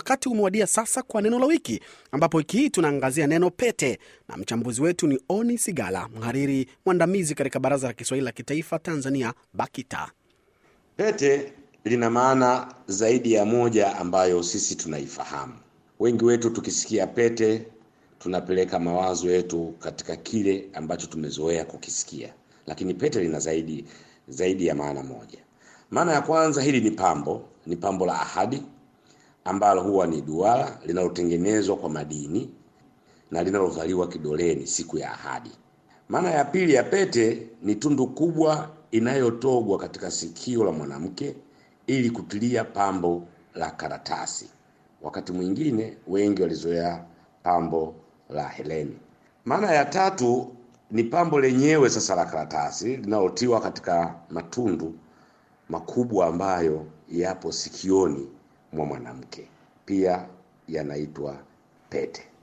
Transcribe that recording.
wakati umewadia sasa kwa neno la wiki, ambapo wiki hii tunaangazia neno pete, na mchambuzi wetu ni Oni Sigala, mhariri mwandamizi katika Baraza la Kiswahili la Kitaifa Tanzania, BAKITA. Pete lina maana zaidi ya moja ambayo sisi tunaifahamu. Wengi wetu tukisikia pete tunapeleka mawazo yetu katika kile ambacho tumezoea kukisikia, lakini pete lina zaidi zaidi ya maana moja. Maana ya kwanza, hili ni pambo, ni pambo la ahadi ambalo huwa ni duara linalotengenezwa kwa madini na linalovaliwa kidoleni siku ya ahadi. Maana ya pili ya pete ni tundu kubwa inayotogwa katika sikio la mwanamke ili kutilia pambo la karatasi. Wakati mwingine wengi walizoea pambo la heleni. Maana ya tatu ni pambo lenyewe sasa la karatasi linalotiwa katika matundu makubwa ambayo yapo sikioni mwa mwanamke, pia yanaitwa pete.